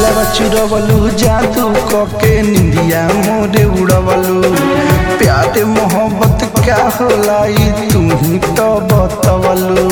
दिलवा चुरवलू जादू कके निंदिया मोरे उड़वलू प्यार मोहब्बत क्या होला ई तू ही तो बतवलू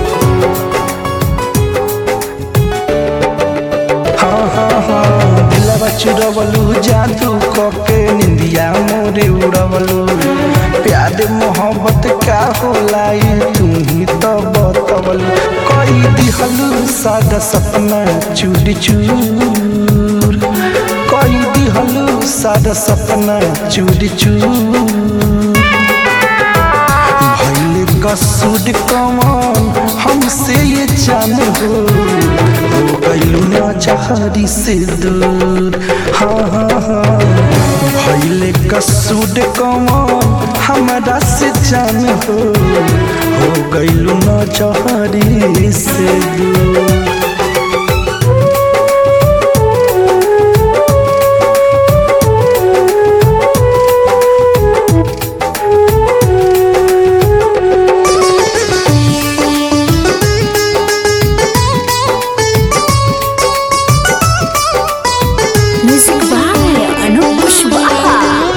हाँ हाँ हाँ दिलवा चुरवलू जादू कके निंदिया मोरे उड़वलू प्यार मोहब्बत का होला ई तू ही तो बतवलू कई दिहलू सादा सपना चूर चूर कई दिहलू सादा सपना चूर चूर भैले कसूर कमान हमसे ये जान हो हो गइलू ना चाहरी से दूर हाँ हाँ हाँ भैले कसूर कमान हमरा से जान हो हो गइलू ना चाहरी से दूर Music by Anup Pushwaha.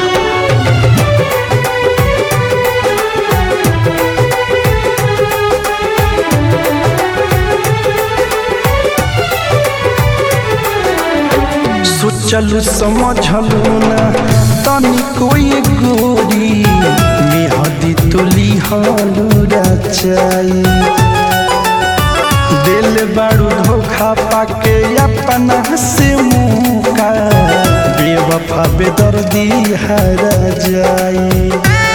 सोचलू समझलू ना तनी कोई गोरी मेहदी तुली हालू रचाई दिल बारू धोखा पाके अपना से मुका बेवफा बेदर्दी हरा जाई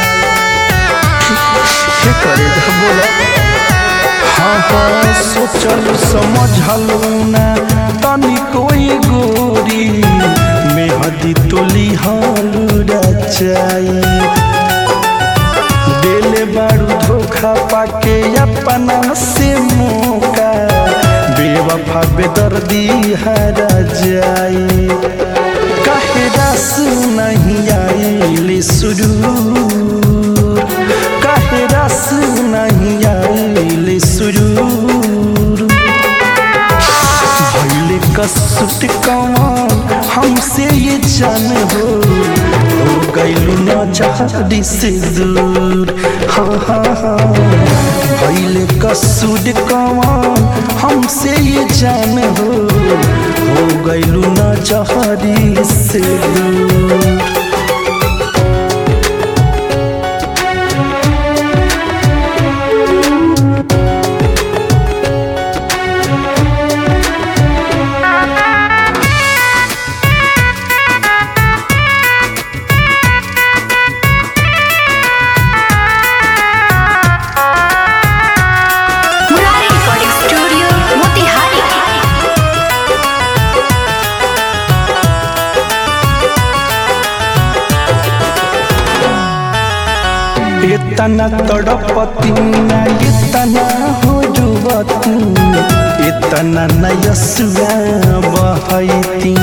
के करे बोला हाँ हाँ सोचलू समझलू ना तनी कोई गोरी मेहदी तुली हालू रचाई दिल बारू धोखा पाके अपना से मौका बेवफा बेदर्दी हरा जाई काहे रस नहीं आइल सुरूर काहे रस नहीं आइल सुरूर भैले कसुट कमान हमसे ये जान हो हो गइलू ना चाहरी से दूर हाँ हाँ हाँ भैले कसुट कमान हमसे ये जान हो हो गइलू ना चाहरी से दूर Murari Recording Studio, Motihari. इतना तड़पती ना इतना हो जुवती इतना नयसुआ बहती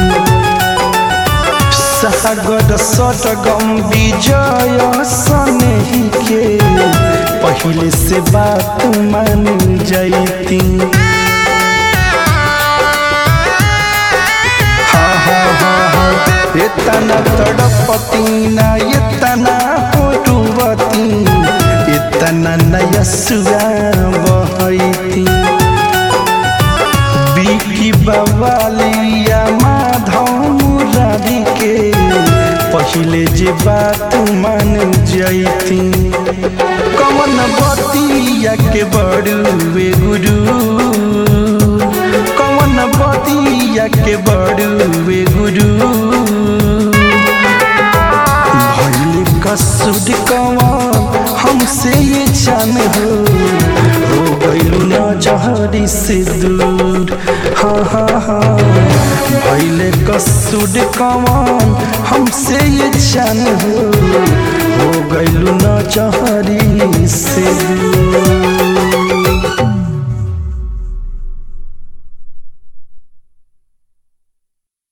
सागर सटगम विजय सनही के पहले से बात मान जैती हाँ हाँ हाँ हाँ इतना तड़पती ना इतना होटुवती इतना नयसुआ बहती बिकी बवालिया माधव मुरारी के पहले जे बात मान जैती कमन बतिया के बड़ुए गुरु कमन बतिया के बड़ुए गुरु भैले कसुर कमान हमसे ये जान हो हो गइलू ना जहरी से दूर हाँ हाँ हाँ भैले कसुर कमान हमसे ये जान हो हो गइलू ना जहरी से